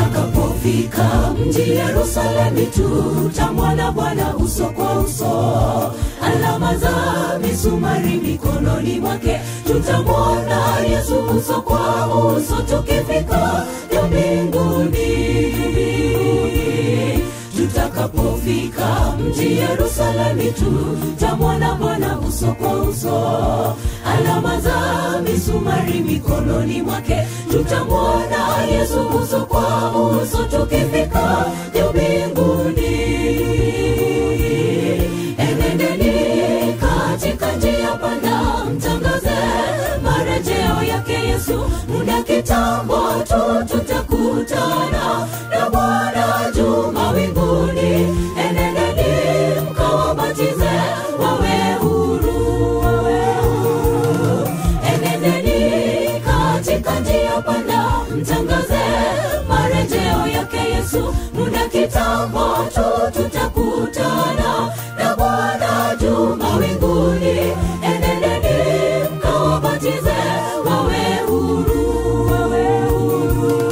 tutakapofika mji Yerusalemu tutamwona Bwana uso kwa uso, alama za misumari mikononi mwake, tutamwona Yesu uso kwa uso, tukifika juu mbinguni tutakapofika mji Yerusalemu tutamwona Bwana uso kwa uso, alama za misumari mikononi mwake, tutamwona Yesu uso kwa uso, tukifika juu mbinguni. Enendeni katika njia panda, mtangaze marejeo yake Yesu, muda kitambo tu tutakutana na Bwana juu mawinguni. Enendeni mkawabatize wawe huru, wawe huru. Enendeni katika njia panda, mtangaze marejeo yake Yesu, muda kitambo tu tutakutana na Bwana juu mawinguni. Enendeni mkawabatize wawe huru, wawe huru.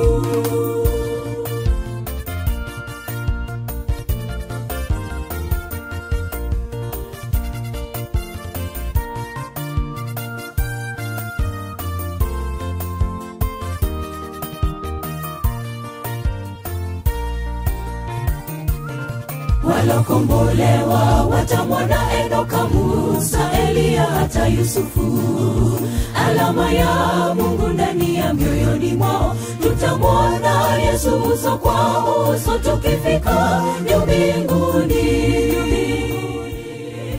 walokombolewa watamwona Enoka, Musa, Eliya hata Yusufu. Alama ya Mungu ndani ya mioyoni mwao, tutamwona Yesu uso kwa uso, tukifika juu mbinguni.